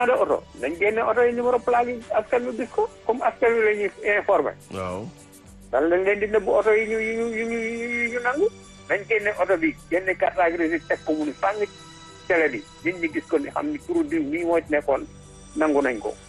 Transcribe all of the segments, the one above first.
de oto nañ génne oto yi numéro plaque yi askan wi gis ko comme askan wi la ñuy informé waaw dan lañ leen di nëbb oto yi ñu yi ñu yi ñu yi ñu nangu nañ génne oto bi génne carte grise teg ko mu ni fàng télé bi nit ñi gis ko ni xam ni turu diw nii moo ci nekkoon nangu nañ ko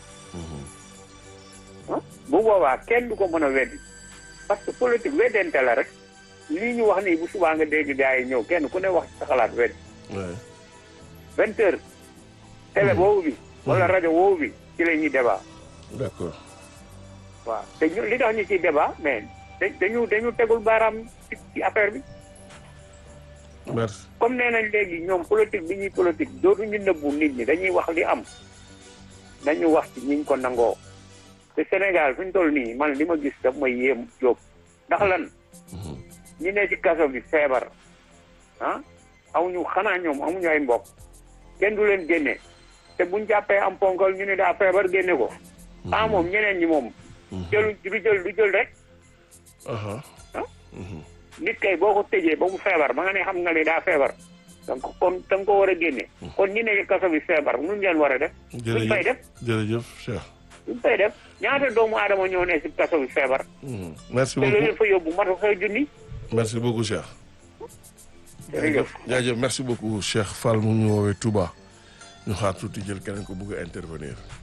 bu boobaa kenn du ko mën a weddi parce que politique weddente la rek lii ñu wax nii bu subaa nga dégg gars yi ñëw kenn ku ne wax ci sa xalaat weddi ouais. vingt heures télé boobu bi wala rajo boobu bi ci la ñuy débat d'accord waaw te ñu li tax ñu ciy débat mais da dañu dañu tegul baaraam ci ci affaire bi merci comme nee nañ léegi ñoom politique bi ñuy politique dootuñu nëbbu nit ñi dañuy wax li am nañu wax ci ñiñ ko nangoo te Sénégal fi ñu toll nii man li ma gis daf may yéem jóob ndax lan ñi ne ci kaso bi feebar ah amuñu xanaa ñoom amuñu ay mbokk kenn du leen génne te buñ jàppee am ponkal ñu ne daa feebar génne ko ah moom ñeneen ñi moom jëlu du jël du jël rek aha nit kay boo ko tëjee ba mu feebar ba nga ne xam nga ne daa feebar donc kon da nga ko war a génne kon ñi ne ci kaso bi feebar nuñ leen war a def duñ fay def jërëjëf jërëjëf Cheikh duñ fay def ñaata doomu aadama ñoo ne ci kaso bi feebar Mhm. merci te loolu beaucoup leen fa yóbbu matu fay junni merci beaucoup Cheikh jërëjëf jaajëf merci beaucoup Cheikh Fall mu ñu woowee Touba ñu xaar tuuti jël keneen ko bëgg a intervenir